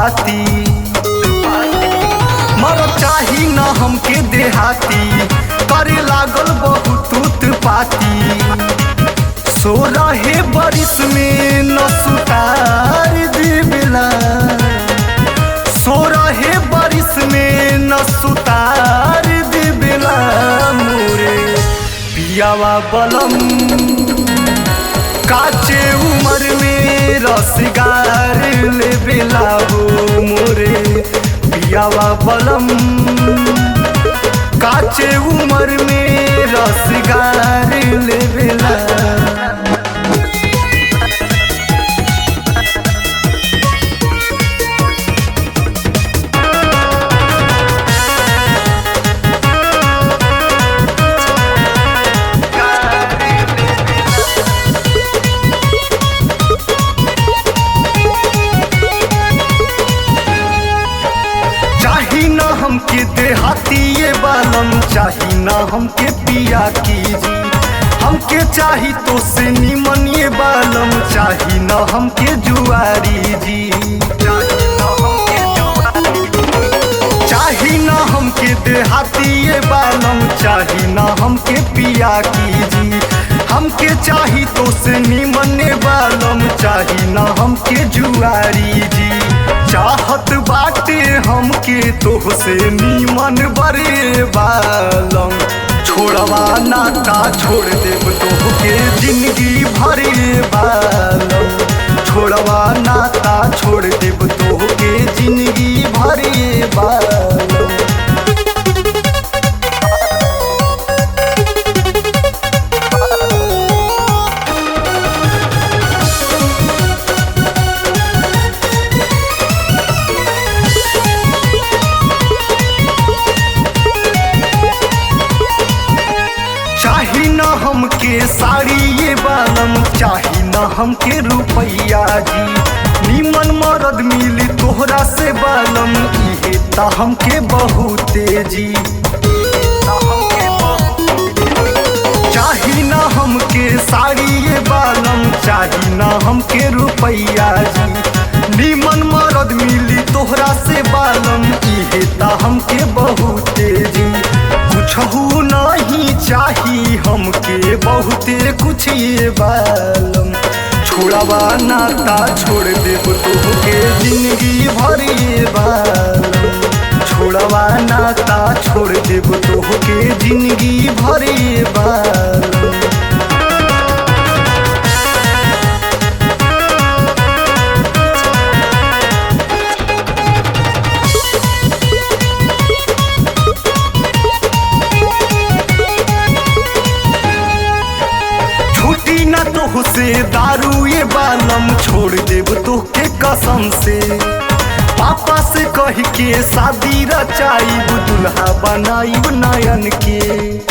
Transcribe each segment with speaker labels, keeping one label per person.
Speaker 1: पाती मर चाही न हमके देहाती करे लागल बहुत उत्पाती सो रहे बारिश में न सुतार देवेला सो रहे बारिश में न सुतार देवेला मोरे पियावा बलम काचे उमर में रसगार ले बेला हो मोरे पियावा बलम काचे उमर में रसगार ले बेला चाही न हमके देहाती ये बालम चाही न हमके पिया कीजी हमके चाही तो से निमन ये बालम चाही न हमके जुआरी जी चाही न हमके देहाती ये बालम चाही न हमके पिया कीजी हमके चाही तो से निमन ये बालम चाही न हमके जुआरी जी चाहत बाटे हमके तोह से नीमन बरे बालम छोड़वा नाता छोड़ देब तोहके जिंदगी भरे बालम छोड़वा नाता छोड़ देब तोहके जिंदगी भरे बालम चाही न हमके साड़ी ये बालम चाही न हमके रुपैया जी निमन मरद मिली तोहरा से बालम इहे ता हमके बहुते जी चाही न हमके साड़ी ये बालम चाही न हमके रुपैया जी निमन मरद मिली तोहरा से बालम इहे ता हमके बहुते जी कुछहू नहीं चाही हमके बहुते कुछ ये बालम छोड़वा नाता छोड़ देब तोहके जिंदगी भर ये बालम छोड़वा नाता छोड़ देब तोहके जिंदगी भर ये बालम छुट्टी न तोह से दारू ये बालम छोड़ देब तोहके कसम से पापा से कह के शादी रचाइब दुल्हा बनाइब नयन के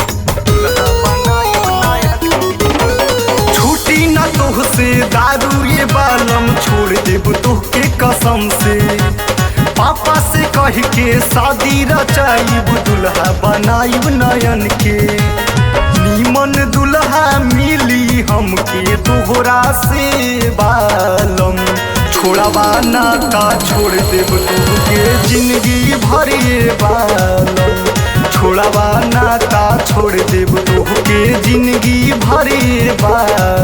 Speaker 1: छुट्टी न तोह से दारू ये बालम छोड़ देब तोहके कसम से पापा से कह के शादी रचाइब दुल्हा बनाइब नयन के नीमन दुल्हा मिली हमके तोहरा से बालम छोड़वा नाता छोड़ देब तोहके जिंदगी भरे बालम छोड़वा नाता छोड़ देब तोहके जिंदगी भरे बालम